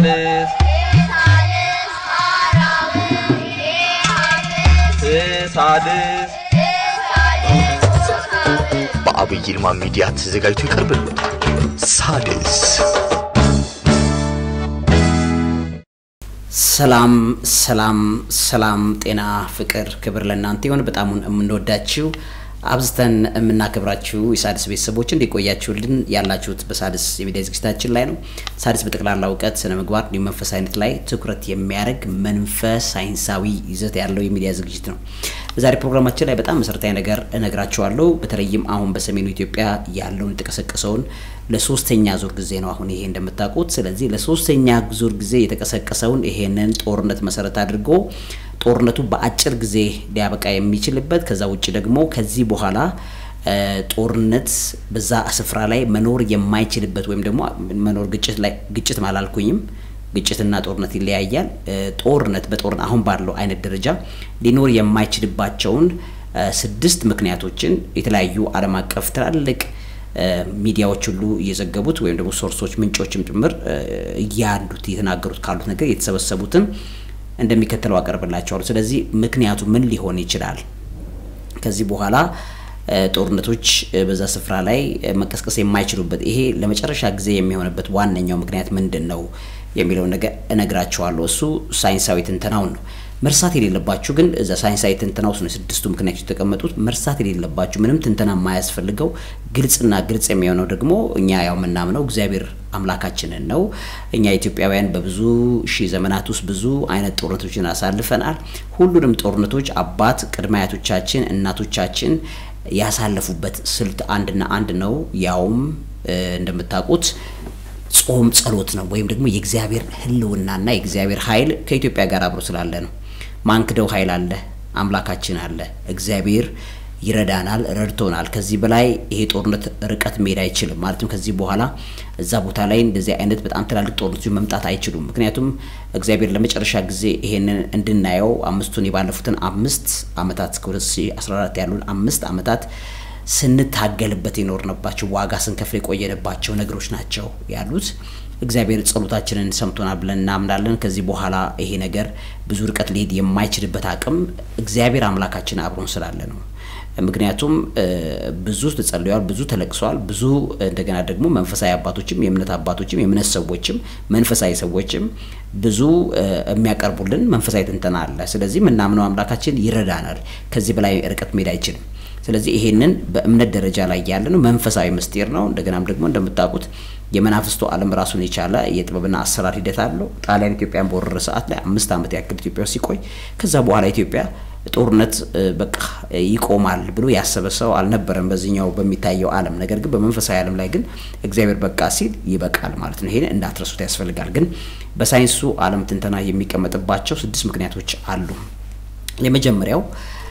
ሳልስ ሳልስ በአብይ ይልማ ሚዲያ ተዘጋጅቶ ይቀርብልዎታል። ሳድስ ሰላም ሰላም ሰላም፣ ጤና፣ ፍቅር፣ ክብር ለእናንተ ይሁን። በጣም የምንወዳችሁ አብዝተን የምናከብራችሁ የሳድስ ቤተሰቦች እንዲቆያችሁልን ያላችሁት በሳድስ የሚዲያ ዝግጅታችን ላይ ነው። ሳድስ በጠቅላላ እውቀት፣ ስነ ምግባር እንዲሁም መንፈሳዊነት ላይ ትኩረት የሚያደርግ መንፈስ ሳይንሳዊ ይዘት ያለው የሚዲያ ዝግጅት ነው። በዛሬ ፕሮግራማችን ላይ በጣም መሰረታዊ ነገር እነግራችኋለሁ። በተለይም አሁን በሰሜኑ ኢትዮጵያ ያለውን የተቀሰቀሰውን ለሶስተኛ ዙር ጊዜ ነው አሁን ይሄ እንደምታውቁት። ስለዚህ ለሶስተኛ ዙር ጊዜ የተቀሰቀሰውን ይሄንን ጦርነት መሰረት አድርጎ ጦርነቱ በአጭር ጊዜ ሊያበቃ የሚችልበት ከዛ ውጭ ደግሞ ከዚህ በኋላ ጦርነት በዛ ስፍራ ላይ መኖር የማይችልበት ወይም ደግሞ መኖር ግጭት ላይ ግጭት አላልኩኝም ግጭትና ጦርነት ይለያያል። ጦርነት በጦርነት አሁን ባለው አይነት ደረጃ ሊኖር የማይችልባቸውን ስድስት ምክንያቶችን የተለያዩ ዓለም አቀፍ ትላልቅ ሚዲያዎች ሁሉ እየዘገቡት ወይም ደግሞ ሶርሶች ምንጮችም ጭምር እያንዱት የተናገሩት ካሉት ነገር የተሰበሰቡትን እንደሚከተለው አቀርብላቸዋለሁ። ስለዚህ ምክንያቱ ምን ሊሆን ይችላል? ከዚህ በኋላ ጦርነቶች በዛ ስፍራ ላይ መቀስቀስ የማይችሉበት ይሄ ለመጨረሻ ጊዜ የሚሆንበት ዋነኛው ምክንያት ምንድን ነው የሚለውን ነገር እነግራቸዋለሁ። እሱ ሳይንሳዊ ትንተናውን ነው። መርሳት የሌለባችሁ ግን እዛ ሳይንሳዊ ትንተና ውስጥ ነው ስድስቱ ምክንያቶች የተቀመጡት። መርሳት የሌለባችሁ ምንም ትንተና የማያስፈልገው ግልጽና ግልጽ የሚሆነው ደግሞ እኛ ያው የምናምነው እግዚአብሔር አምላካችንን ነው። እኛ ኢትዮጵያውያን በብዙ ሺህ ዘመናት ውስጥ ብዙ አይነት ጦርነቶችን አሳልፈናል። ሁሉንም ጦርነቶች አባት ቅድመ አያቶቻችን እናቶቻችን ያሳለፉበት ስልት አንድና አንድ ነው። ያውም እንደምታውቁት ጾም ጸሎት ነው። ወይም ደግሞ የእግዚአብሔር ሕልውናና የእግዚአብሔር ኃይል ከኢትዮጵያ ጋር አብሮ ስላለ ነው። ማንክደው ኃይል አለ፣ አምላካችን አለ፣ እግዚአብሔር ይረዳናል፣ ረድቶናል። ከዚህ በላይ ይሄ ጦርነት ርቀት መሄድ አይችልም። ማለትም ከዚህ በኋላ እዛ ቦታ ላይ እንደዚህ አይነት በጣም ትላልቅ ጦርነቶች መምጣት አይችሉም። ምክንያቱም እግዚአብሔር ለመጨረሻ ጊዜ ይሄንን እንድናየው አምስቱን የባለፉትን አምስት ዓመታት እስከ 2014 ያሉን አምስት ዓመታት ስንታገልበት የኖርንባቸው ዋጋ ስንከፍል የቆየንባቸው ነገሮች ናቸው ያሉት። እግዚአብሔር ጸሎታችንን ሰምቶናል ብለን እናምናለን። ከዚህ በኋላ ይሄ ነገር ብዙ ርቀት ሊሄድ የማይችልበት አቅም እግዚአብሔር አምላካችን አብሮን ስላለ ነው። ምክንያቱም ብዙ ተጸልየዋል፣ ብዙ ተለቅሰዋል፣ ብዙ እንደገና ደግሞ መንፈሳዊ አባቶችም የእምነት አባቶችም የእምነት ሰዎችም መንፈሳዊ ሰዎችም ብዙ የሚያቀርቡልን መንፈሳዊ ትንተና አለ። ስለዚህ የምናምነው አምላካችን ይረዳናል። ከዚህ በላይ ርቀት መሄድ አይችልም። ስለዚህ ይሄንን በእምነት ደረጃ ላይ ያለ ነው፣ መንፈሳዊ ምስጢር ነው። እንደገናም ደግሞ እንደምታውቁት የመናፍስቱ ዓለም ራሱን የቻለ የጥበብና አሰራር ሂደት አለው። ጣሊያን ኢትዮጵያን በወረረ ሰዓት ላይ አምስት ዓመት ያክል ኢትዮጵያ ውስጥ ሲቆይ ከዛ በኋላ ኢትዮጵያ ጦርነት በቃ ይቆማል ብሎ ያሰበ ሰው አልነበረም በዚህኛው በሚታየው ዓለም። ነገር ግን በመንፈሳዊ ዓለም ላይ ግን እግዚአብሔር በቃ ሲል ይበቃል ማለት ነው። ይሄን እንዳትረሱት ያስፈልጋል። ግን በሳይንሱ ዓለም ትንተና የሚቀመጥባቸው ስድስት ምክንያቶች አሉ። የመጀመሪያው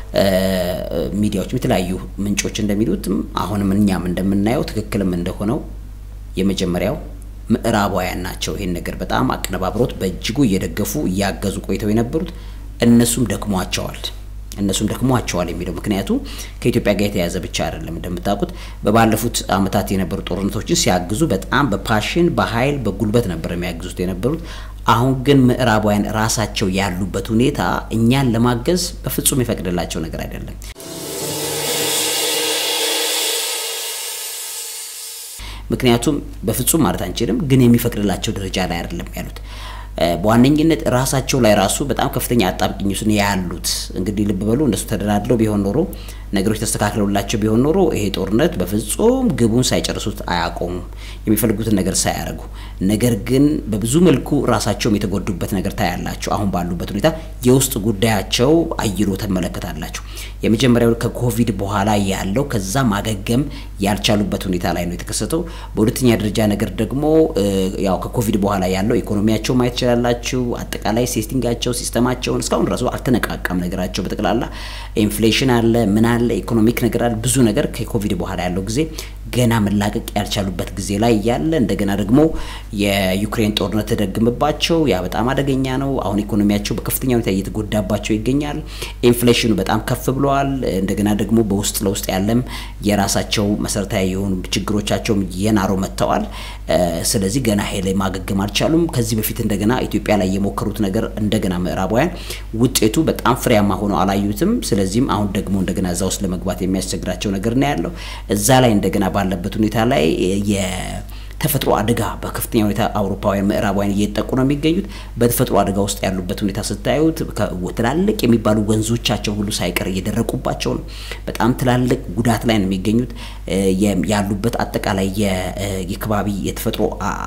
ሚዲያዎችም የተለያዩ ምንጮች እንደሚሉትም አሁንም እኛም እንደምናየው ትክክልም እንደሆነው የመጀመሪያው ምዕራባውያን ናቸው። ይሄን ነገር በጣም አቀነባብሮት በእጅጉ እየደገፉ እያገዙ ቆይተው የነበሩት እነሱም ደክሟቸዋል እነሱም ደክሟቸዋል የሚለው ምክንያቱ ከኢትዮጵያ ጋር የተያዘ ብቻ አይደለም። እንደምታውቁት በባለፉት ዓመታት የነበሩ ጦርነቶችን ሲያግዙ በጣም በፓሽን በኃይል በጉልበት ነበር የሚያግዙት የነበሩት። አሁን ግን ምዕራባውያን ራሳቸው ያሉበት ሁኔታ እኛን ለማገዝ በፍጹም የፈቅድላቸው ነገር አይደለም። ምክንያቱም በፍጹም ማለት አንችልም፣ ግን የሚፈቅድላቸው ደረጃ ላይ አይደለም ያሉት። በዋነኝነት ራሳቸው ላይ ራሱ በጣም ከፍተኛ አጣብቂኝ ውስጥ ያሉት። እንግዲህ ልብ በሉ እነሱ ተደላድለው ቢሆን ኖሮ ነገሮች ተስተካክለውላቸው ቢሆን ኖሮ ይሄ ጦርነት በፍጹም ግቡን ሳይጨርሱት አያቆሙም፣ የሚፈልጉትን ነገር ሳያደርጉ። ነገር ግን በብዙ መልኩ ራሳቸውም የተጎዱበት ነገር ታያላቸው። አሁን ባሉበት ሁኔታ የውስጥ ጉዳያቸው አይሎ ተመለከታላችሁ። የመጀመሪያው ከኮቪድ በኋላ ያለው ከዛ ማገገም ያልቻሉበት ሁኔታ ላይ ነው የተከሰተው። በሁለተኛ ደረጃ ነገር ደግሞ ያው ከኮቪድ በኋላ ያለው ኢኮኖሚያቸው ማየት ትችላላችሁ። አጠቃላይ ሴቲንጋቸው ሲስተማቸውን እስካሁን ራሱ አልተነቃቃም ነገራቸው በጠቅላላ ኢንፍሌሽን አለ ምን አለ፣ ኢኮኖሚክ ነገር አለ፣ ብዙ ነገር ከኮቪድ በኋላ ያለው ጊዜ ገና መላቀቅ ያልቻሉበት ጊዜ ላይ ያለ እንደገና ደግሞ የዩክሬን ጦርነት ተደግምባቸው ያ በጣም አደገኛ ነው። አሁን ኢኮኖሚያቸው በከፍተኛ ሁኔታ እየተጎዳባቸው ይገኛል። ኢንፍሌሽኑ በጣም ከፍ ብለዋል። እንደገና ደግሞ በውስጥ ለውስጥ ያለም የራሳቸው መሰረታዊ የሆኑ ችግሮቻቸውም እየናሩ መጥተዋል። ስለዚህ ገና ሄለ ማገገም አልቻሉም። ከዚህ በፊት እንደገና ኢትዮጵያ ላይ የሞከሩት ነገር እንደገና ምዕራባውያን ውጤቱ በጣም ፍሬያማ ሆኖ አላዩትም። ስለዚህም አሁን ደግሞ እንደገና እዛ ውስጥ ለመግባት የሚያስቸግራቸው ነገር ነው ያለው። እዛ ላይ እንደገና ባለበት ሁኔታ ላይ የተፈጥሮ አደጋ በከፍተኛ ሁኔታ አውሮፓውያን ምዕራባውያን እየጠቁ ነው የሚገኙት። በተፈጥሮ አደጋ ውስጥ ያሉበት ሁኔታ ስታዩት ትላልቅ የሚባሉ ወንዞቻቸው ሁሉ ሳይቀር እየደረቁባቸው ነው። በጣም ትላልቅ ጉዳት ላይ ነው የሚገኙት። ያሉበት አጠቃላይ የከባቢ የተፈጥሮ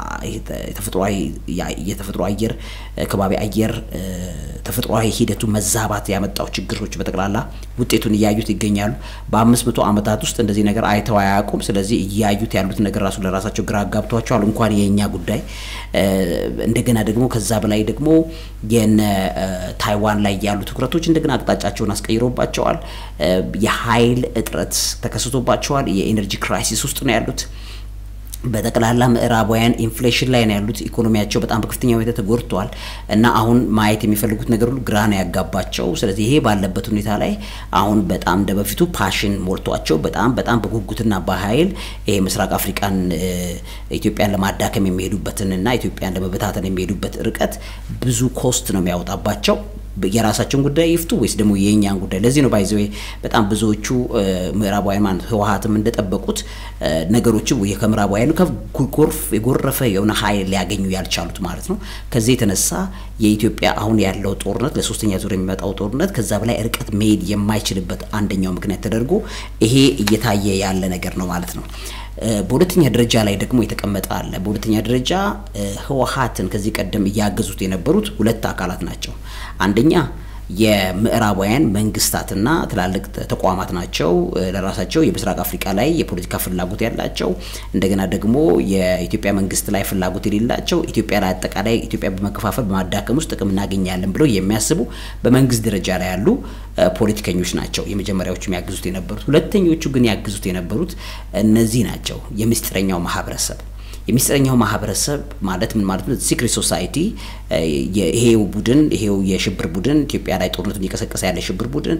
የተፈጥሮ አየር ከባቢ አየር ተፈጥሯዊ ሂደቱ መዛባት ያመጣው ችግሮች በጠቅላላ ውጤቱን እያዩት ይገኛሉ። በአምስት መቶ ዓመታት ውስጥ እንደዚህ ነገር አይተው አያውቁም። ስለዚህ እያዩት ያሉት ነገር ራሱ ለራሳቸው ግራ አጋብቷቸዋል። እንኳን የእኛ ጉዳይ እንደገና ደግሞ ከዛ በላይ ደግሞ የነ ታይዋን ላይ ያሉ ትኩረቶች እንደገና አቅጣጫቸውን አስቀይሮባቸዋል። የኃይል እጥረት ተከስቶባቸዋል። የኤነርጂ ክራይሲስ ውስጥ ነው ያሉት። በጠቅላላ ምዕራባውያን ኢንፍሌሽን ላይ ነው ያሉት። ኢኮኖሚያቸው በጣም በከፍተኛ ሁኔታ ተጎድተዋል እና አሁን ማየት የሚፈልጉት ነገር ሁሉ ግራ ነው ያጋባቸው። ስለዚህ ይሄ ባለበት ሁኔታ ላይ አሁን በጣም እንደ በፊቱ ፓሽን ሞልቷቸው በጣም በጣም በጉጉትና በኃይል ይሄ ምስራቅ አፍሪካን ኢትዮጵያን ለማዳከም የሚሄዱበትን እና ኢትዮጵያን ለመበታተን የሚሄዱበት ርቀት ብዙ ኮስት ነው የሚያወጣባቸው። የራሳቸውን ጉዳይ ይፍቱ ወይስ ደግሞ የእኛን ጉዳይ? ለዚህ ነው ባይዘ በጣም ብዙዎቹ ምዕራባውያን ማለት ህወሀትም እንደጠበቁት ነገሮች ከምዕራባውያኑ ጎርፍ የጎረፈ የሆነ ኃይል ሊያገኙ ያልቻሉት ማለት ነው። ከዚህ የተነሳ የኢትዮጵያ አሁን ያለው ጦርነት ለሶስተኛ ዙር የሚመጣው ጦርነት ከዛ በላይ ርቀት መሄድ የማይችልበት አንደኛው ምክንያት ተደርጎ ይሄ እየታየ ያለ ነገር ነው ማለት ነው። በሁለተኛ ደረጃ ላይ ደግሞ የተቀመጠ አለ። በሁለተኛ ደረጃ ህወሀትን ከዚህ ቀደም እያገዙት የነበሩት ሁለት አካላት ናቸው። አንደኛ የምዕራባውያን መንግስታትና ትላልቅ ተቋማት ናቸው። ለራሳቸው የምስራቅ አፍሪካ ላይ የፖለቲካ ፍላጎት ያላቸው እንደገና ደግሞ የኢትዮጵያ መንግስት ላይ ፍላጎት የሌላቸው ኢትዮጵያ ላይ አጠቃላይ ኢትዮጵያ በመከፋፈል በማዳከም ውስጥ ጥቅም እናገኛለን ብለው የሚያስቡ በመንግስት ደረጃ ላይ ያሉ ፖለቲከኞች ናቸው የመጀመሪያዎቹ የሚያግዙት የነበሩት። ሁለተኞቹ ግን ያግዙት የነበሩት እነዚህ ናቸው፣ የምስጢረኛው ማህበረሰብ የሚስጥረኛው ማህበረሰብ ማለት ምን ማለት ነው? ሲክሬት ሶሳይቲ ይሄው ቡድን ይሄው የሽብር ቡድን ኢትዮጵያ ላይ ጦርነቱን እየቀሰቀሰ ያለ የሽብር ቡድን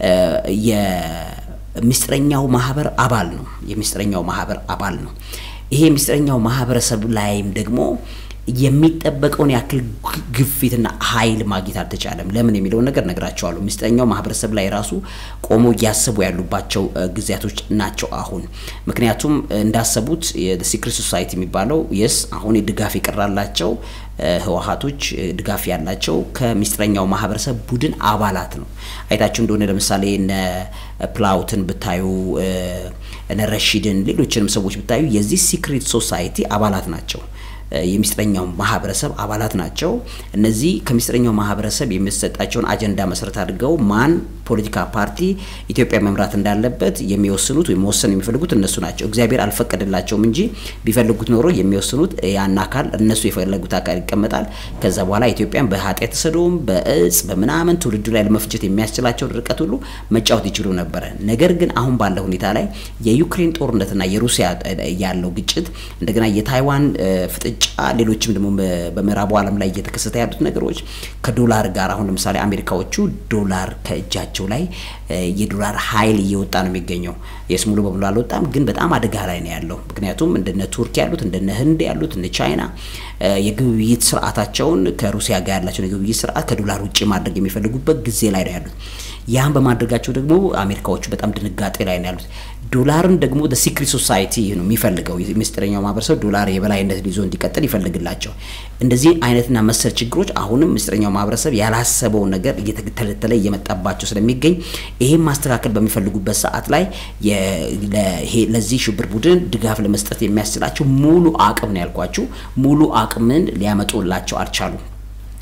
የሚስጥረኛው ማህበር አባል ነው። የሚስጥረኛው ማህበር አባል ነው። ይሄ የሚስጥረኛው ማህበረሰብ ላይም ደግሞ የሚጠበቀውን ያክል ግፊትና ኃይል ማግኘት አልተቻለም። ለምን የሚለውን ነገር ነግራቸዋለሁ። ምስጢረኛው ማህበረሰብ ላይ ራሱ ቆሞ እያሰቡ ያሉባቸው ጊዜያቶች ናቸው አሁን። ምክንያቱም እንዳሰቡት ሲክሬት ሶሳይቲ የሚባለው የስ አሁን ድጋፍ የቀራላቸው ህወሀቶች ድጋፍ ያላቸው ከምስጢረኛው ማህበረሰብ ቡድን አባላት ነው። አይታችሁ እንደሆነ ለምሳሌ እነ ፕላውትን ብታዩ እነ ረሺድን ሌሎችንም ሰዎች ብታዩ የዚህ ሲክሬት ሶሳይቲ አባላት ናቸው። የሚስጥረኛው ማህበረሰብ አባላት ናቸው። እነዚህ ከሚስጥረኛው ማህበረሰብ የሚሰጣቸውን አጀንዳ መሰረት አድርገው ማን ፖለቲካ ፓርቲ ኢትዮጵያ መምራት እንዳለበት የሚወስኑት ወይም መወሰን የሚፈልጉት እነሱ ናቸው። እግዚአብሔር አልፈቀደላቸውም እንጂ ቢፈልጉት ኖሮ የሚወስኑት ያን አካል እነሱ የፈለጉት አካል ይቀመጣል። ከዛ በኋላ ኢትዮጵያን በኃጢአት ተሰዶም በእጽ በምናምን ትውልዱ ላይ ለመፍጀት የሚያስችላቸውን ርቀት ሁሉ መጫወት ይችሉ ነበረ። ነገር ግን አሁን ባለው ሁኔታ ላይ የዩክሬን ጦርነትና የሩሲያ ያለው ግጭት እንደገና የታይዋን ፍጥጫ ሌሎችም ደግሞ በምዕራቡ ዓለም ላይ እየተከሰተ ያሉት ነገሮች ከዶላር ጋር አሁን ለምሳሌ አሜሪካዎቹ ዶላር ከእጃቸው ላይ የዶላር ኃይል እየወጣ ነው የሚገኘው። የስ ሙሉ በሙሉ አልወጣም፣ ግን በጣም አደጋ ላይ ነው ያለው። ምክንያቱም እንደነ ቱርክ ያሉት እንደነ ህንድ ያሉት እነ ቻይና የግብይት ስርዓታቸውን ከሩሲያ ጋር ያላቸውን የግብይት ስርዓት ከዶላር ውጭ ማድረግ የሚፈልጉበት ጊዜ ላይ ነው ያሉት። ያን በማድረጋቸው ደግሞ አሜሪካዎቹ በጣም ድንጋጤ ላይ ነው ያሉት። ዶላርን ደግሞ ሲክሪት ሶሳይቲ ነው የሚፈልገው። ምስጢረኛው ማህበረሰብ ዶላር የበላይነትን ይዞ እንዲቀጥል ይፈልግላቸው። እንደዚህ አይነትና መሰል ችግሮች አሁንም ምስጢረኛው ማህበረሰብ ያላሰበውን ነገር እየተተለተለ እየመጣባቸው ስለሚገኝ ይሄን ማስተካከል በሚፈልጉበት ሰዓት ላይ ለዚህ ሽብር ቡድን ድጋፍ ለመስጠት የሚያስችላቸው ሙሉ አቅም ነው ያልኳችሁ፣ ሙሉ አቅምን ሊያመጡላቸው አልቻሉም።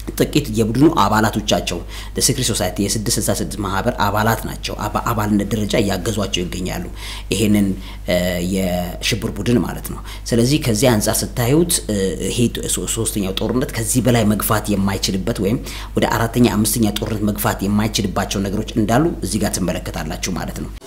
ጥቂት የቡድኑ አባላቶቻቸው ሴክሬት ሶሳይቲ የ666 ማህበር አባላት ናቸው። አባልነት ደረጃ እያገዟቸው ይገኛሉ፣ ይሄንን የሽብር ቡድን ማለት ነው። ስለዚህ ከዚህ አንጻር ስታዩት ይሄ ሶስተኛው ጦርነት ከዚህ በላይ መግፋት የማይችልበት ወይም ወደ አራተኛ አምስተኛ ጦርነት መግፋት የማይችልባቸው ነገሮች እንዳሉ እዚህ ጋር ትመለከታላችሁ ማለት ነው።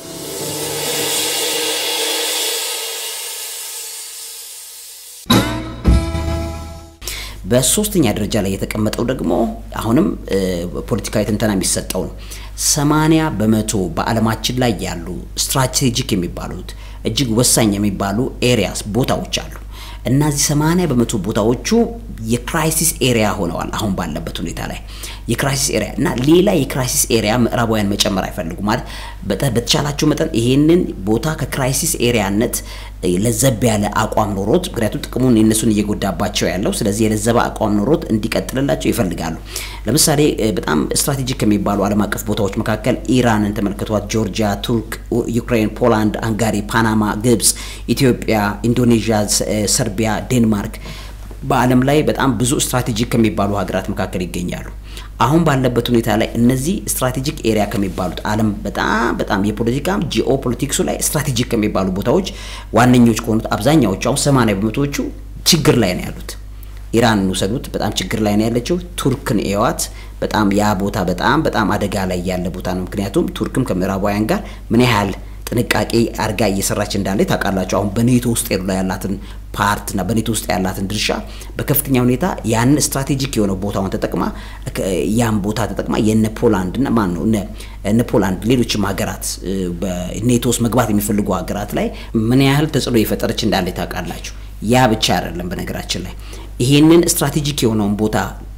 በሶስተኛ ደረጃ ላይ የተቀመጠው ደግሞ አሁንም ፖለቲካዊ ትንተና የሚሰጠው ነው። ሰማንያ በመቶ በዓለማችን ላይ ያሉ ስትራቴጂክ የሚባሉት እጅግ ወሳኝ የሚባሉ ኤሪያስ ቦታዎች አሉ። እነዚህ ሰማንያ በመቶ ቦታዎቹ የክራይሲስ ኤሪያ ሆነዋል። አሁን ባለበት ሁኔታ ላይ የክራይሲስ ኤሪያ እና ሌላ የክራይሲስ ኤሪያ ምዕራባውያን መጨመር አይፈልጉም። ማለት በተቻላቸው መጠን ይሄንን ቦታ ከክራይሲስ ኤሪያነት ለዘብ ያለ አቋም ኖሮት፣ ምክንያቱም ጥቅሙን የነሱን እየጎዳባቸው ያለው ስለዚህ የለዘበ አቋም ኖሮት እንዲቀጥልላቸው ይፈልጋሉ። ለምሳሌ በጣም ስትራቴጂክ ከሚባሉ ዓለም አቀፍ ቦታዎች መካከል ኢራንን ተመልክቷት፣ ጆርጂያ፣ ቱርክ፣ ዩክሬን፣ ፖላንድ፣ አንጋሪ፣ ፓናማ፣ ግብጽ፣ ኢትዮጵያ፣ ኢንዶኔዥያ፣ ሰርቢያ፣ ዴንማርክ በዓለም ላይ በጣም ብዙ ስትራቴጂክ ከሚባሉ ሀገራት መካከል ይገኛሉ። አሁን ባለበት ሁኔታ ላይ እነዚህ ስትራቴጂክ ኤሪያ ከሚባሉት ዓለም በጣም በጣም የፖለቲካ ጂኦ ፖለቲክሱ ላይ ስትራቴጂክ ከሚባሉ ቦታዎች ዋነኞች ከሆኑት አብዛኛዎቹ አሁን ሰማንያ በመቶዎቹ ችግር ላይ ነው ያሉት። ኢራን ውሰዱት፣ በጣም ችግር ላይ ነው ያለችው። ቱርክን ኤዋት በጣም ያ ቦታ በጣም በጣም አደጋ ላይ ያለ ቦታ ነው። ምክንያቱም ቱርክም ከምዕራባውያን ጋር ምን ያህል ጥንቃቄ አድርጋ እየሰራች እንዳለ ታውቃላችሁ። አሁን በኔቶ ውስጥ ላይ ያላትን ፓርት እና በኔቶ ውስጥ ያላትን ድርሻ በከፍተኛ ሁኔታ ያን ስትራቴጂክ የሆነው ቦታውን ተጠቅማ ያን ቦታ ተጠቅማ የነ ፖላንድ እና ማን ነው እነ ፖላንድ ሌሎችም ሀገራት በኔቶ ውስጥ መግባት የሚፈልጉ ሀገራት ላይ ምን ያህል ተጽዕኖ የፈጠረች እንዳለ ታውቃላችሁ። ያ ብቻ አይደለም። በነገራችን ላይ ይሄንን ስትራቴጂክ የሆነውን ቦታ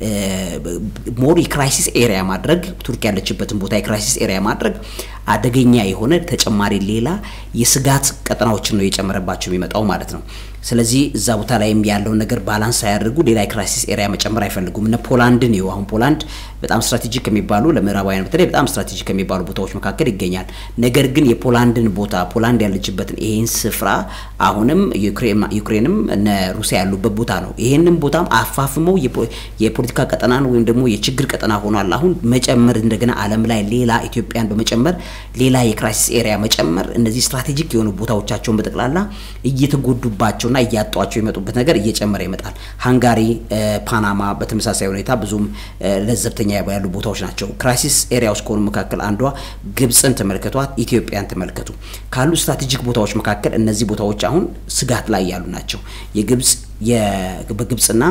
ሞር የክራይሲስ ኤሪያ ማድረግ ቱርክ ያለችበትን ቦታ የክራይሲስ ኤሪያ ማድረግ አደገኛ የሆነ ተጨማሪ ሌላ የስጋት ቀጠናዎችን ነው የጨመረባቸው የሚመጣው ማለት ነው። ስለዚህ እዛ ቦታ ላይም ያለውን ነገር ባላንስ ሳያደርጉ ሌላ የክራይሲስ ኤሪያ መጨመር አይፈልጉም። እነ ፖላንድን ይኸው አሁን ፖላንድ በጣም ስትራቴጂክ ከሚባሉ ለምዕራባውያን በተለይ በጣም ስትራቴጂክ ከሚባሉ ቦታዎች መካከል ይገኛል። ነገር ግን የፖላንድን ቦታ ፖላንድ ያለችበትን ይሄን ስፍራ አሁንም ዩክሬንም እነ ሩሲያ ያሉበት ቦታ ነው። ይሄንን ቦታም አፋፍመው የፖለቲካ ቀጠናን ወይም ደግሞ የችግር ቀጠና ሆኗል። አሁን መጨመር እንደገና ዓለም ላይ ሌላ ኢትዮጵያን በመጨመር ሌላ የክራይሲስ ኤሪያ መጨመር እነዚህ ስትራቴጂክ የሆኑ ቦታዎቻቸውን በጠቅላላ እየተጎዱባቸው እና እያጧቸው የመጡበት ነገር እየጨመረ ይመጣል። ሃንጋሪ፣ ፓናማ በተመሳሳይ ሁኔታ ብዙም ለዘብተኛ ያሉ ቦታዎች ናቸው። ክራይሲስ ኤሪያዎች ከሆኑ መካከል አንዷ ግብፅን ተመልከቷት፣ ኢትዮጵያን ተመልከቱ። ካሉ ስትራቴጂክ ቦታዎች መካከል እነዚህ ቦታዎች አሁን ስጋት ላይ ያሉ ናቸው። የግብፅ በግብፅና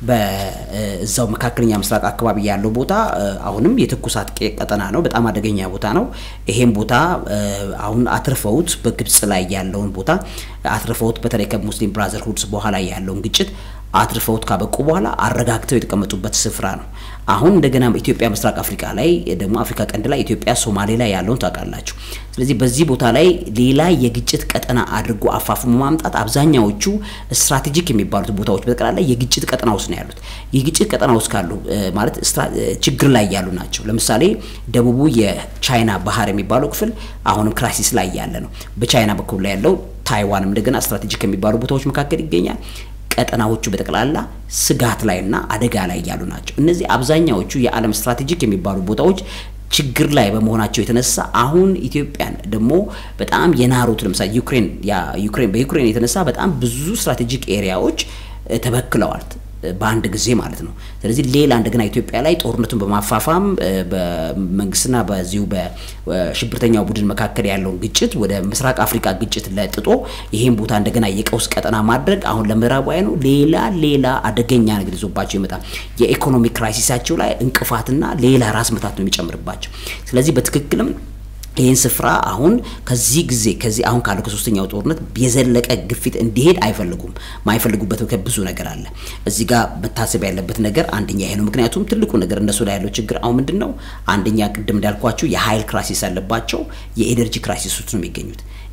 በዛው መካከለኛ ምስራቅ አካባቢ ያለው ቦታ አሁንም የትኩሳት ቀጠና ነው። በጣም አደገኛ ቦታ ነው። ይሄም ቦታ አሁን አትርፈውት በግብፅ ላይ ያለውን ቦታ አትርፈውት በተለይ ከሙስሊም ብራዘርሁድስ በኋላ ያለውን ግጭት አትርፈውት ካበቁ በኋላ አረጋግተው የተቀመጡበት ስፍራ ነው። አሁን እንደገና ኢትዮጵያ ምስራቅ አፍሪካ ላይ ደግሞ አፍሪካ ቀንድ ላይ ኢትዮጵያ ሶማሌ ላይ ያለውን ታውቃላችሁ። ስለዚህ በዚህ ቦታ ላይ ሌላ የግጭት ቀጠና አድርጎ አፋፍሞ ማምጣት አብዛኛዎቹ ስትራቴጂክ የሚባሉት ቦታዎች በጠቅላላ የግጭት ቀጠና ውስጥ ነው ያሉት። የግጭት ቀጠና ውስጥ ካሉ ማለት ችግር ላይ ያሉ ናቸው። ለምሳሌ ደቡቡ የቻይና ባህር የሚባለው ክፍል አሁንም ክራይሲስ ላይ ያለ ነው። በቻይና በኩል ላይ ያለው ታይዋንም እንደገና ስትራቴጂክ ከሚባሉ ቦታዎች መካከል ይገኛል። ቀጠናዎቹ በጠቅላላ ስጋት ላይና አደጋ ላይ ያሉ ናቸው። እነዚህ አብዛኛዎቹ የዓለም ስትራቴጂክ የሚባሉ ቦታዎች ችግር ላይ በመሆናቸው የተነሳ አሁን ኢትዮጵያን ደግሞ በጣም የናሩት ለምሳሌ ዩክሬን ዩክሬን በዩክሬን የተነሳ በጣም ብዙ ስትራቴጂክ ኤሪያዎች ተበክለዋል በአንድ ጊዜ ማለት ነው። ስለዚህ ሌላ እንደገና ኢትዮጵያ ላይ ጦርነቱን በማፋፋም በመንግስትና በዚሁ በሽብርተኛው ቡድን መካከል ያለውን ግጭት ወደ ምስራቅ አፍሪካ ግጭት ለጥጦ ይሄን ቦታ እንደገና የቀውስ ቀጠና ማድረግ አሁን ለምዕራባውያኑ ሌላ ሌላ አደገኛ ነገር ይዞባቸው ይመጣል። የኢኮኖሚ ክራይሲሳቸው ላይ እንቅፋትና ሌላ ራስ ምታት ነው የሚጨምርባቸው። ስለዚህ በትክክልም ይህን ስፍራ አሁን ከዚህ ጊዜ ከዚህ አሁን ካለው ከሶስተኛው ጦርነት የዘለቀ ግፊት እንዲሄድ አይፈልጉም። ማይፈልጉበት ብዙ ነገር አለ። እዚህ ጋር መታሰብ ያለበት ነገር አንደኛ ይሄ ነው። ምክንያቱም ትልቁ ነገር እነሱ ላይ ያለው ችግር አሁን ምንድን ነው? አንደኛ ቅድም እንዳልኳቸው የኃይል ክራይሲስ አለባቸው። የኤነርጂ ክራይሲስ ውስጥ ነው የሚገኙት።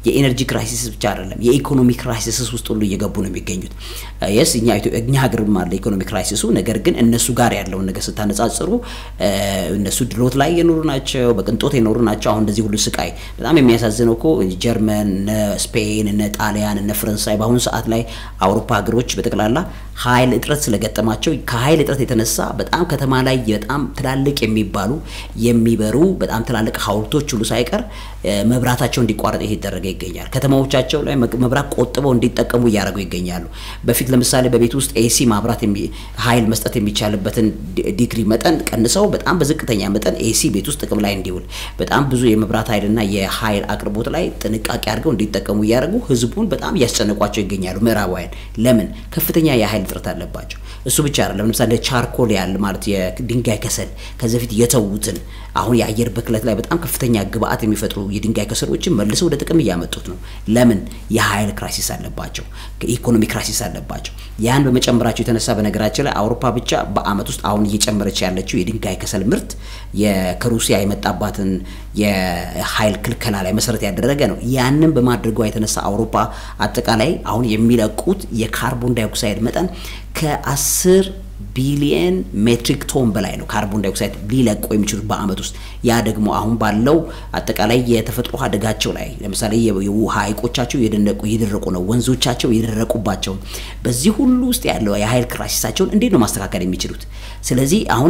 የኤነርጂ ክራይሲስ ብቻ አይደለም፣ የኢኮኖሚ ክራይሲስ ውስጥ ሁሉ እየገቡ ነው የሚገኙት። የስ እኛ እኛ ሀገርም አለ ኢኮኖሚ ክራይሲሱ። ነገር ግን እነሱ ጋር ያለውን ነገር ስታነጻጽሩ እነሱ ድሎት ላይ የኖሩ ናቸው፣ በቅንጦት የኖሩ ናቸው። አሁን እንደዚህ ሁሉ ስቃይ በጣም የሚያሳዝነው እኮ ጀርመን፣ እነ ስፔን፣ እነ ጣሊያን፣ እነ ፈረንሳይ በአሁኑ ሰዓት ላይ አውሮፓ ሀገሮች በጠቅላላ ኃይል እጥረት ስለገጠማቸው ከኃይል እጥረት የተነሳ በጣም ከተማ ላይ በጣም ትላልቅ የሚባሉ የሚበሩ በጣም ትላልቅ ሐውልቶች ሁሉ ሳይቀር መብራታቸው እንዲቋረጥ እየተደረገ ይገኛል። ከተማዎቻቸው ላይ መብራት ቆጥበው እንዲጠቀሙ እያደረጉ ይገኛሉ። በፊት ለምሳሌ በቤት ውስጥ ኤሲ ማብራት ኃይል መስጠት የሚቻልበትን ዲግሪ መጠን ቀንሰው በጣም በዝቅተኛ መጠን ኤሲ ቤት ውስጥ ጥቅም ላይ እንዲውል በጣም ብዙ የመብራት ኃይልና የኃይል አቅርቦት ላይ ጥንቃቄ አድርገው እንዲጠቀሙ እያደረጉ ህዝቡን በጣም እያስጨነቋቸው ይገኛሉ። ምዕራባውያን ለምን ከፍተኛ የኃይል እጥረት አለባቸው። እሱ ብቻ አይደለም። ለምሳሌ ቻርኮል ያለ ማለት የድንጋይ ከሰል ከዚህ በፊት የተዉትን አሁን የአየር ብክለት ላይ በጣም ከፍተኛ ግብአት የሚፈጥሩ የድንጋይ ከሰሎችን መልሰው ወደ ጥቅም እያመጡት ነው። ለምን የኃይል ክራይሲስ አለባቸው፣ ኢኮኖሚ ክራይሲስ አለባቸው። ያን በመጨመራቸው የተነሳ በነገራችን ላይ አውሮፓ ብቻ በአመት ውስጥ አሁን እየጨመረች ያለችው የድንጋይ ከሰል ምርት ከሩሲያ የመጣባትን የኃይል ክልከላ ላይ መሰረት ያደረገ ነው። ያንን በማድረጓ የተነሳ አውሮፓ አጠቃላይ አሁን የሚለቁት የካርቦን ዳይኦክሳይድ መጠን ከአስር ቢሊየን ሜትሪክ ቶን በላይ ነው ካርቦን ዳይኦክሳይድ ሊለቁ የሚችሉት በአመት ውስጥ። ያ ደግሞ አሁን ባለው አጠቃላይ የተፈጥሮ አደጋቸው ላይ ለምሳሌ የውሃ ሐይቆቻቸው እየደረቁ ነው፣ ወንዞቻቸው እየደረቁባቸው፣ በዚህ ሁሉ ውስጥ ያለው የኃይል ክራይሲሳቸውን እንዴት ነው ማስተካከል የሚችሉት? ስለዚህ አሁን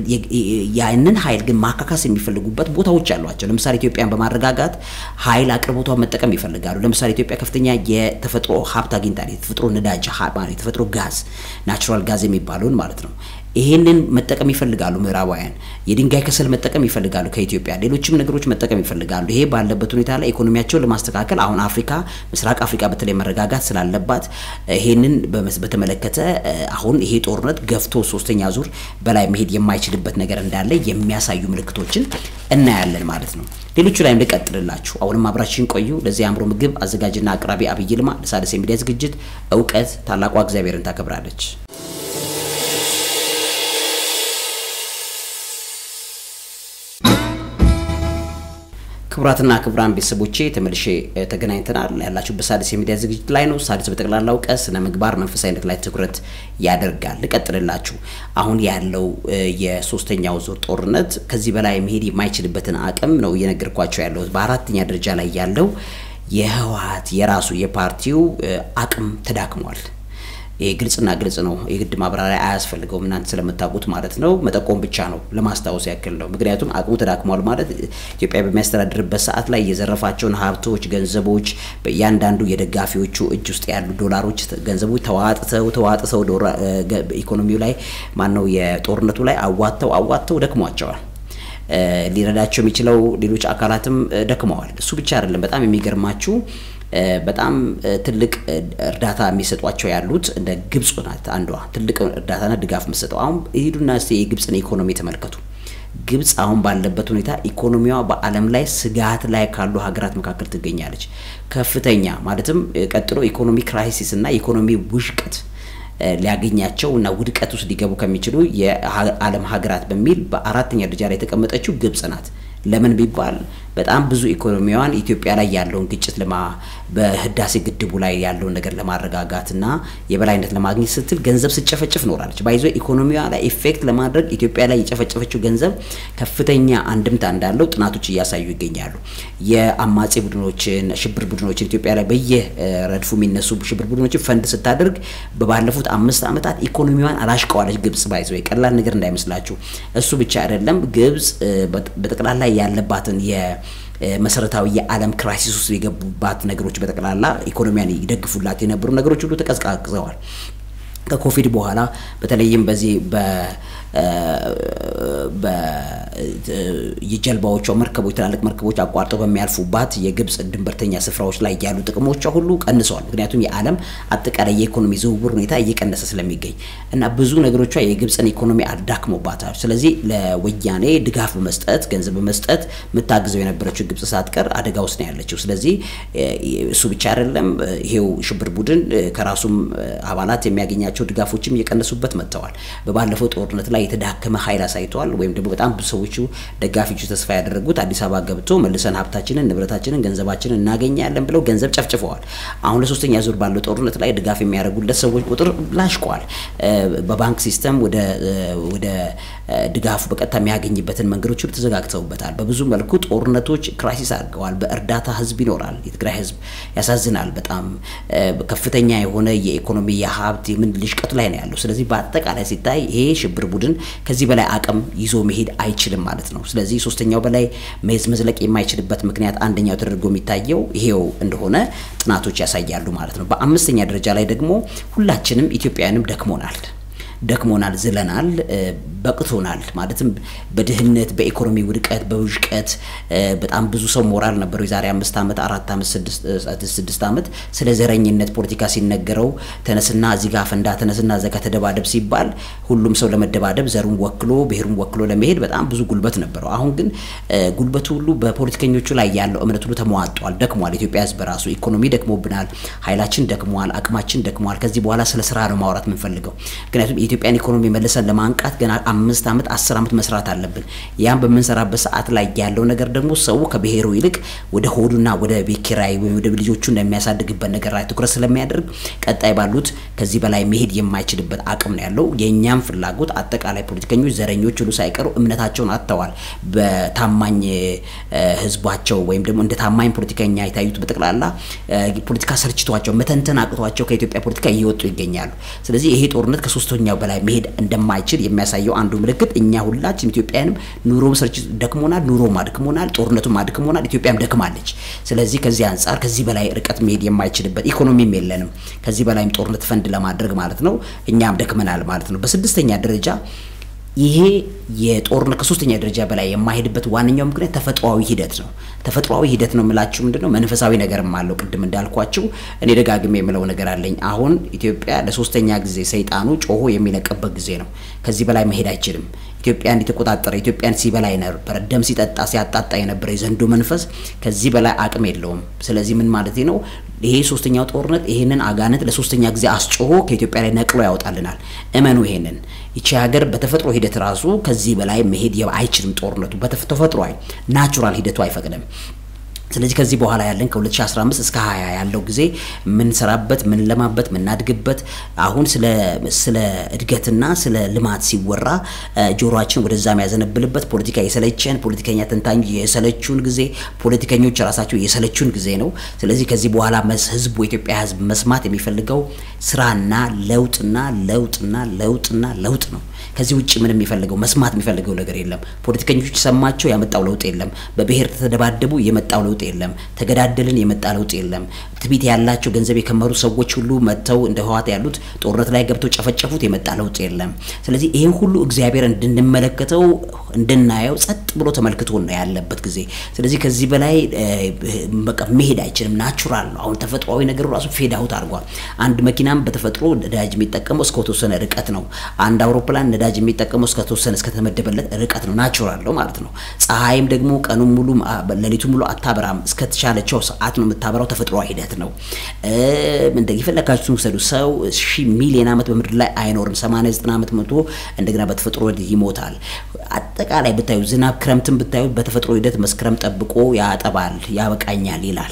ያንን ኃይል ግን ማካካስ የሚፈልጉበት ቦታዎች አሏቸው። ለምሳሌ ኢትዮጵያን በማረጋጋት ኃይል አቅርቦቷን መጠቀም ይፈልጋሉ። ለምሳሌ ኢትዮጵያ ከፍተኛ የተፈጥሮ ሀብት አግኝታለች። የተፈጥሮ ነዳጅ፣ የተፈጥሮ ጋዝ፣ ናቹራል ጋዝ የሚባለውን ማለት ነው። ይሄንን መጠቀም ይፈልጋሉ ምዕራባውያን። የድንጋይ ከሰል መጠቀም ይፈልጋሉ ከኢትዮጵያ ሌሎችም ነገሮች መጠቀም ይፈልጋሉ። ይሄ ባለበት ሁኔታ ላይ ኢኮኖሚያቸውን ለማስተካከል አሁን አፍሪካ ምስራቅ አፍሪካ በተለይ መረጋጋት ስላለባት ይሄንን በተመለከተ አሁን ይሄ ጦርነት ገፍቶ ሶስተኛ ዙር በላይ መሄድ የማይችልበት ነገር እንዳለ የሚያሳዩ ምልክቶችን እናያለን ማለት ነው። ሌሎቹ ላይም ልቀጥልላችሁ። አሁንም አብራችን ቆዩ። ለዚህ አእምሮ ምግብ አዘጋጅና አቅራቢ አብይ ይልማ። ለሣድስ የሚዲያ ዝግጅት እውቀት ታላቋ እግዚአብሔርን ታከብራለች። ክቡራትና ክቡራን ቤተሰቦቼ ተመልሼ ተገናኝተናል። ያላችሁ በሣድስ የሚዲያ ዝግጅት ላይ ነው። ሣድስ በጠቅላላ እውቀት፣ ስነ ምግባር፣ መንፈሳዊነት ላይ ትኩረት ያደርጋል። ልቀጥልላችሁ። አሁን ያለው የሶስተኛው ዙር ጦርነት ከዚህ በላይ መሄድ የማይችልበትን አቅም ነው እየነገርኳቸው ያለሁት። በአራተኛ ደረጃ ላይ ያለው የህወሓት የራሱ የፓርቲው አቅም ተዳክሟል። ይሄ ግልጽና ግልጽ ነው። የግድ ማብራሪያ አያስፈልገውም እናንተ ስለምታውቁት ማለት ነው። መጠቆም ብቻ ነው ለማስታወስ ያክል ነው። ምክንያቱም አቅሙ ተዳክሟል ማለት ኢትዮጵያ በሚያስተዳድርበት ሰዓት ላይ የዘረፋቸውን ሀብቶች፣ ገንዘቦች በእያንዳንዱ የደጋፊዎቹ እጅ ውስጥ ያሉ ዶላሮች፣ ገንዘቦች ተዋጥተው ተዋጥተው ኢኮኖሚው ላይ ማነው የጦርነቱ ላይ አዋጥተው አዋጥተው ደክሟቸዋል። ሊረዳቸው የሚችለው ሌሎች አካላትም ደክመዋል። እሱ ብቻ አይደለም። በጣም የሚገርማችሁ በጣም ትልቅ እርዳታ የሚሰጧቸው ያሉት እንደ ግብጽ ናት አንዷ ትልቅ እርዳታና ድጋፍ የምትሰጠው። አሁን ሂዱና እስቲ የግብጽን ኢኮኖሚ ተመልከቱ። ግብጽ አሁን ባለበት ሁኔታ ኢኮኖሚዋ በዓለም ላይ ስጋት ላይ ካሉ ሀገራት መካከል ትገኛለች። ከፍተኛ ማለትም ቀጥሎ ኢኮኖሚ ክራይሲስ እና የኢኮኖሚ ውሽቀት ሊያገኛቸው እና ውድቀት ውስጥ ሊገቡ ከሚችሉ የዓለም ሀገራት በሚል በአራተኛ ደረጃ ላይ የተቀመጠችው ግብጽ ናት። ለምን ቢባል በጣም ብዙ ኢኮኖሚዋን ኢትዮጵያ ላይ ያለውን ግጭት ለማ በህዳሴ ግድቡ ላይ ያለውን ነገር ለማረጋጋት እና የበላይነት ለማግኘት ስትል ገንዘብ ስጨፈጭፍ ኖራለች። ባይዞ ኢኮኖሚዋ ላይ ኢፌክት ለማድረግ ኢትዮጵያ ላይ የጨፈጨፈችው ገንዘብ ከፍተኛ አንድምታ እንዳለው ጥናቶች እያሳዩ ይገኛሉ። የአማጺ ቡድኖችን፣ ሽብር ቡድኖችን ኢትዮጵያ ላይ በየረድፉ የሚነሱ ሽብር ቡድኖችን ፈንድ ስታደርግ በባለፉት አምስት ዓመታት ኢኮኖሚዋን አላሽቀዋለች ግብጽ። ባይዞ ቀላል ነገር እንዳይመስላችሁ። እሱ ብቻ አይደለም ግብጽ በጠቅላላ ያለባትን የ መሰረታዊ የዓለም ክራይሲስ ውስጥ የገቡባት ነገሮች በጠቅላላ ኢኮኖሚያን ይደግፉላት የነበሩ ነገሮች ሁሉ ተቀዝቃቅዘዋል። ከኮቪድ በኋላ በተለይም በዚህ የጀልባዎቿ መርከቦች ትላልቅ መርከቦች አቋርጠው በሚያልፉባት የግብጽ ድንበርተኛ ስፍራዎች ላይ ያሉ ጥቅሞቿ ሁሉ ቀንሰዋል። ምክንያቱም የዓለም አጠቃላይ የኢኮኖሚ ዝውውር ሁኔታ እየቀነሰ ስለሚገኝ እና ብዙ ነገሮቿ የግብጽን ኢኮኖሚ አዳክሞባታል። ስለዚህ ለወያኔ ድጋፍ በመስጠት ገንዘብ በመስጠት የምታግዘው የነበረችው ግብጽ ሳትቀር አደጋ ውስጥ ነው ያለችው። ስለዚህ እሱ ብቻ አይደለም፣ ይሄው ሽብር ቡድን ከራሱም አባላት የሚያገኛቸው ድጋፎችም እየቀነሱበት መጥተዋል። በባለፈው ጦርነት ላይ የተዳከመ ኃይል አሳይተዋል። ወይም ደግሞ በጣም ብዙ ሰዎቹ ደጋፊዎቹ ተስፋ ያደረጉት አዲስ አበባ ገብቶ መልሰን ሀብታችንን፣ ንብረታችንን፣ ገንዘባችንን እናገኛለን ብለው ገንዘብ ጨፍጭፈዋል። አሁን ለሶስተኛ ዙር ባለው ጦርነት ላይ ድጋፍ የሚያደርጉለት ሰዎች ቁጥር ላሽቋል። በባንክ ሲስተም ወደ ወደ ድጋፉ በቀጥታ የሚያገኝበትን መንገዶች ሁሉ ተዘጋግተውበታል። በብዙ መልኩ ጦርነቶች ክራይሲስ አድርገዋል። በእርዳታ ህዝብ ይኖራል። የትግራይ ህዝብ ያሳዝናል። በጣም ከፍተኛ የሆነ የኢኮኖሚ የሀብት የምን ልሽቀት ላይ ነው ያለው። ስለዚህ በአጠቃላይ ሲታይ ይሄ ሽብር ቡድን ከዚህ በላይ አቅም ይዞ መሄድ አይችልም ማለት ነው። ስለዚህ ሶስተኛው በላይ መዝ መዝለቅ የማይችልበት ምክንያት አንደኛው ተደርጎ የሚታየው ይሄው እንደሆነ ጥናቶች ያሳያሉ ማለት ነው። በአምስተኛ ደረጃ ላይ ደግሞ ሁላችንም ኢትዮጵያውያንም ደክሞናል ደክሞናል፣ ዝለናል፣ በቅቶናል። ማለትም በድህነት በኢኮኖሚ ውድቀት በውዥቀት በጣም ብዙ ሰው ሞራል ነበረው። የዛሬ አምስት ዓመት አራት ዓመት ስድስት ዓመት ስለ ዘረኝነት ፖለቲካ ሲነገረው ተነስና እዚህ ጋር ፈንዳ፣ ተነስና እዚያ ጋር ተደባደብ ሲባል ሁሉም ሰው ለመደባደብ ዘሩን ወክሎ ብሔሩን ወክሎ ለመሄድ በጣም ብዙ ጉልበት ነበረው። አሁን ግን ጉልበቱ ሁሉ በፖለቲከኞቹ ላይ ያለው እምነት ሁሉ ተሟጧል፣ ደክሟል። ኢትዮጵያ ህዝብ በራሱ ኢኮኖሚ ደክሞብናል፣ ኃይላችን ደክሟል፣ አቅማችን ደክሟል። ከዚህ በኋላ ስለ ስራ ነው ማውራት የምንፈልገው ምክንያቱም የኢትዮጵያን ኢኮኖሚ መልሰን ለማንቃት ገና አምስት ዓመት አስር ዓመት መስራት አለብን። ያን በምንሰራበት ሰዓት ላይ ያለው ነገር ደግሞ ሰው ከብሔሩ ይልቅ ወደ ሆዱና ወደ ቤት ኪራይ ወይም ወደ ልጆቹ እንደሚያሳድግበት ነገር ላይ ትኩረት ስለሚያደርግ ቀጣይ ባሉት ከዚህ በላይ መሄድ የማይችልበት አቅም ነው ያለው። የእኛም ፍላጎት አጠቃላይ ፖለቲከኞች፣ ዘረኞች ሁሉ ሳይቀሩ እምነታቸውን አጥተዋል። በታማኝ ህዝባቸው ወይም ደግሞ እንደ ታማኝ ፖለቲከኛ የታዩት በጠቅላላ ፖለቲካ ሰልችቷቸው መተንተን አቅቷቸው ከኢትዮጵያ ፖለቲካ እየወጡ ይገኛሉ። ስለዚህ ይሄ ጦርነት ከሶስተኛው በላይ መሄድ እንደማይችል የሚያሳየው አንዱ ምልክት እኛ ሁላችን ኢትዮጵያንም ኑሮም ሰርች ደክሞናል፣ ኑሮም አድክሞናል፣ ጦርነቱም አድክሞናል፣ ኢትዮጵያም ደክማለች። ስለዚህ ከዚህ አንጻር ከዚህ በላይ ርቀት መሄድ የማይችልበት ኢኮኖሚም የለንም ከዚህ በላይም ጦርነት ፈንድ ለማድረግ ማለት ነው። እኛም ደክመናል ማለት ነው። በስድስተኛ ደረጃ ይሄ የጦርነት ከሶስተኛ ደረጃ በላይ የማይሄድበት ዋነኛው ምክንያት ተፈጥሯዊ ሂደት ነው። ተፈጥሯዊ ሂደት ነው የምላችሁ ምንድነው? መንፈሳዊ ነገርም አለው። ቅድም እንዳልኳችሁ እኔ ደጋግሜ የምለው ነገር አለኝ። አሁን ኢትዮጵያ ለሶስተኛ ጊዜ ሰይጣኑ ጮሆ የሚለቅበት ጊዜ ነው። ከዚህ በላይ መሄድ አይችልም። ኢትዮጵያን የተቆጣጠረ ኢትዮጵያን ሲበላ የነበረ ደም ሲጠጣ ሲያጣጣ የነበረ የዘንዶ መንፈስ ከዚህ በላይ አቅም የለውም። ስለዚህ ምን ማለት ነው? ይሄ ሶስተኛው ጦርነት ይሄንን አጋንንት ለሶስተኛ ጊዜ አስጮሆ ከኢትዮጵያ ላይ ነቅሎ ያወጣልናል። እመኑ ይሄንን። ይቺ ሀገር በተፈጥሮ ሂደት ራሱ ከዚህ በላይ መሄድ አይችልም። ጦርነቱ በተፈጥሯዊ ናቹራል ሂደቱ አይፈቅድም። ስለዚህ ከዚህ በኋላ ያለን ከ2015 እስከ 20 ያለው ጊዜ የምንሰራበት የምንለማበት የምናድግበት አሁን ስለ ስለ እድገትና ስለ ልማት ሲወራ ጆሮአችን ወደዛ የሚያዘነብልበት ፖለቲካ የሰለቸን ፖለቲከኛ ተንታኝ የሰለቹን ጊዜ ፖለቲከኞች ራሳቸው የሰለቹን ጊዜ ነው። ስለዚህ ከዚህ በኋላ ህዝቡ የኢትዮጵያ ህዝብ መስማት የሚፈልገው ስራና ለውጥና ለውጥና ለውጥና ለውጥ ነው። ከዚህ ውጭ ምንም የሚፈልገው መስማት የሚፈልገው ነገር የለም። ፖለቲከኞች ሰማቸው ያመጣው ለውጥ የለም። በብሔር ተደባደቡ የመጣው ለውጥ የለም። ተገዳደልን የመጣ ለውጥ የለም። ትቢት ያላቸው ገንዘብ የከመሩ ሰዎች ሁሉ መጥተው እንደ ህዋት ያሉት ጦርነት ላይ ገብተው ጨፈጨፉት የመጣ ለውጥ የለም። ስለዚህ ይህን ሁሉ እግዚአብሔር እንድንመለከተው እንድናየው ጸጥ ብሎ ተመልክቶ ነው ያለበት ጊዜ። ስለዚህ ከዚህ በላይ በቃ መሄድ አይችልም። ናቹራል ነው። አሁን ተፈጥሯዊ ነገሩ ራሱ ፌድ አውት አድርጓል። አንድ መኪናም በተፈጥሮ ነዳጅ የሚጠቀመው እስከ ተወሰነ ርቀት ነው። አንድ አውሮፕላን ነዳጅ የሚጠቀመው እስከ ተወሰነ እስከተመደበለት ርቀት ነው። ናቹራል ነው ማለት ነው። ፀሐይም ደግሞ ቀኑን ሙሉ ሌሊቱን ሙሉ አታበራም። እስከተቻለቸው ሰዓት ነው የምታበራው። ተፈጥሯዊ ሂደት ነው። እንደ የፈለጋችሁትን ውሰዱ። ሰው ሺህ ሚሊዮን ዓመት በምድር ላይ አይኖርም። 80 90 ዓመት መቶ እንደገና በተፈጥሮ ይሞታል። አጠቃላይ ብታዩ ዝናብ ክረምትን ብታዩ በተፈጥሮ ሂደት መስከረም ጠብቆ ያጠባል፣ ያበቃኛል ይላል።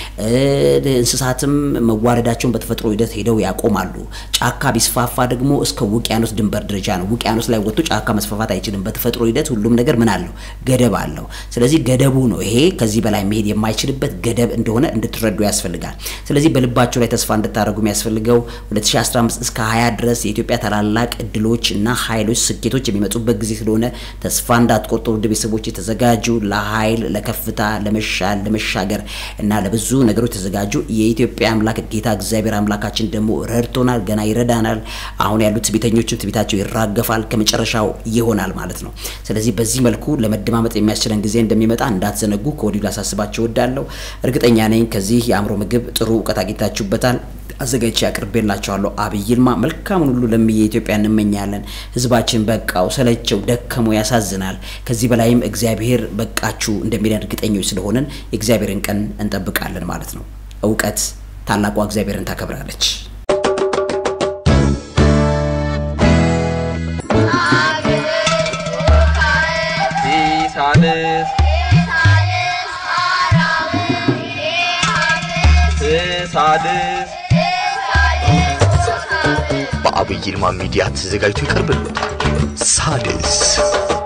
እንስሳትም መዋረዳቸውን በተፈጥሮ ሂደት ሄደው ያቆማሉ። ጫካ ቢስፋፋ ደግሞ እስከ ውቅያኖስ ድንበር ደረጃ ነው። ውቅያኖስ ላይ ወጥቶ ጫካ መስፋፋት አይችልም። በተፈጥሮ ሂደት ሁሉም ነገር ምን አለው? ገደብ አለው። ስለዚህ ገደቡ ነው ይሄ ከዚህ በላይ መሄድ የማይችልበት ገደብ እንደሆነ እንድትረዱ ያስፈልጋል። ስለዚህ በልባቸው ላይ ተስፋ እንድታደርጉ የሚያስፈልገው 2015 እስከ 20 ድረስ የኢትዮጵያ ታላላቅ እድሎች እና ኃይሎች ስኬቶች የሚመጡበት ጊዜ ስለሆነ ተስፋ እንዳትቆርጡ ውድ ቤተሰቦች የተዘጋጁ ለኃይል ለከፍታ ለመሻል ለመሻገር እና ለብዙ ነገሮች ተዘጋጁ። የኢትዮጵያ አምላክ ጌታ እግዚአብሔር አምላካችን ደግሞ ረድቶናል፣ ገና ይረዳናል። አሁን ያሉት ትዕቢተኞችም ትዕቢታቸው ይራገፋል፣ ከመጨረሻው ይሆናል ማለት ነው። ስለዚህ በዚህ መልኩ ለመደማመጥ የሚያስችለን ጊዜ እንደሚመጣ እንዳትዘነጉ ከወዲሁ ላሳስባቸው እወዳለሁ። እርግጠኛ ነኝ ከዚህ የአእምሮ ምግብ ጥሩ እውቀት አግኝታችሁበታል። አዘጋጅቼ አቅርቤላችኋለሁ። አብይ ይልማ መልካሙን ሁሉ ለምየ ኢትዮጵያ እንመኛለን። ህዝባችን በቃው፣ ሰለቸው፣ ደከመው፣ ያሳዝናል። ከዚህ በላይም እግዚአብሔር በቃችሁ እንደሚለን እርግጠኞች ስለሆንን የእግዚአብሔርን ቀን እንጠብቃለን ማለት ነው። እውቀት ታላቋ እግዚአብሔርን ታከብራለች። አገር ሳድስ ሳድስ በአብይ ይልማ ሚዲያ ተዘጋጅቶ ይቀርብልዎታል። ሳድስ